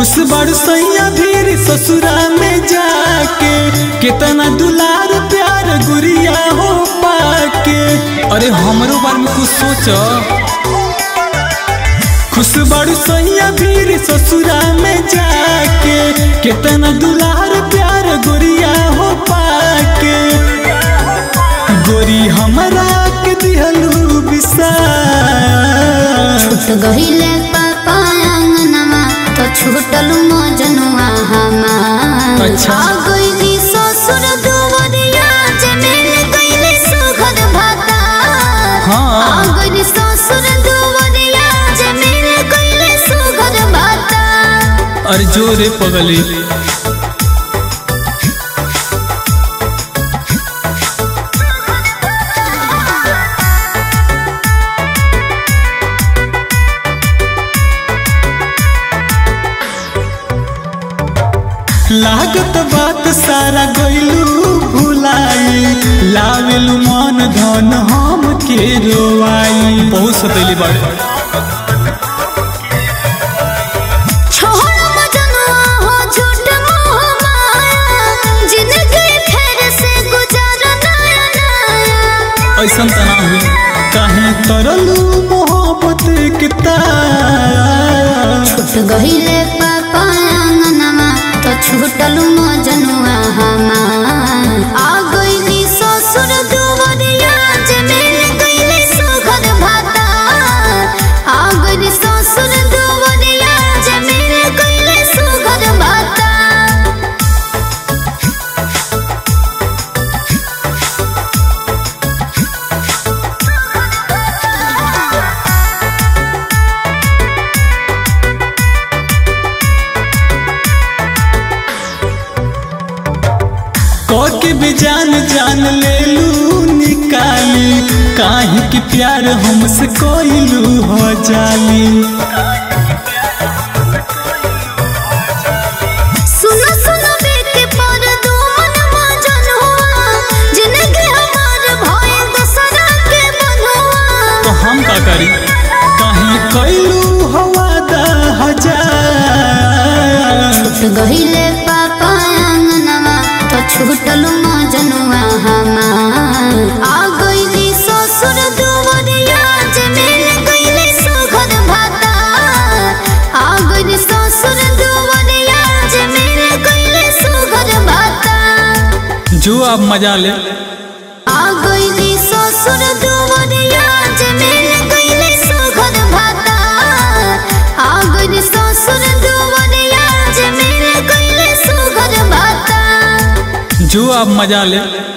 खुश बड़ सैया धीर ससुरा में जाके कितना दुलार प्यार गुरिया हो पाके अरे हमरो बारे में कुछ सोच खुश बड़ सैया धीर ससुरा में जाके कितना दुलार प्यार गुरिया हो पाके गोरी हमरा के दिहलू विसार छूट गहिले पापा अंगनमा तो छूटल मजनुआ हमार अच्छा। आ गइली ससुर दुवरिया जे मिल गइली सुखद भाता हाँ। आ गइली ससुर दुवरिया जे मिल गइली सुखद भाता अरे जोरे पगली लागत बात सारा गइलू भुलाई लावेलू मन धन हम के रोवाई बहुत सतैली बाड़े छोड़ मजनुआ हो झूठ मोह माया जिंदगी फेर से गुजार नया नया ऐसा तना हुई काहे तरलू मोहब्बत के तार छूट गहिले पापा अंगनमा तो छूटल मजनुआ हमार आ गइली ससुर दुवरिया जे मिल गइली सुखद भाता आ गइली ससुर दुवरिया जे मिल गइली सुखद भाता के भी जान जान ले लू निकाली काहे कि प्यार हमसे कोइलू हो जाली सुनो सुनो बेटे पर दो मन मजन हुआ जिंदगी हमार भय दूसरा के बनहुआ तो हम का करी काहे कोइलू हवा दा हजार छूट गहिले पापा अंगनमा तो छूटल मजनुआ हमार आ गइली ससुर दुवरिया जे मिल गइली सुखद भाता आ गइली ससुर दुवरिया जे मिल गइली सुखद भाता जो आप मजा ले आ गइली ससुर दुवरिया जे मिल गइली सुखद भाता आ गइली ससुर दुवरिया जे मिल गइली सुखद भाता जो आप मजा ले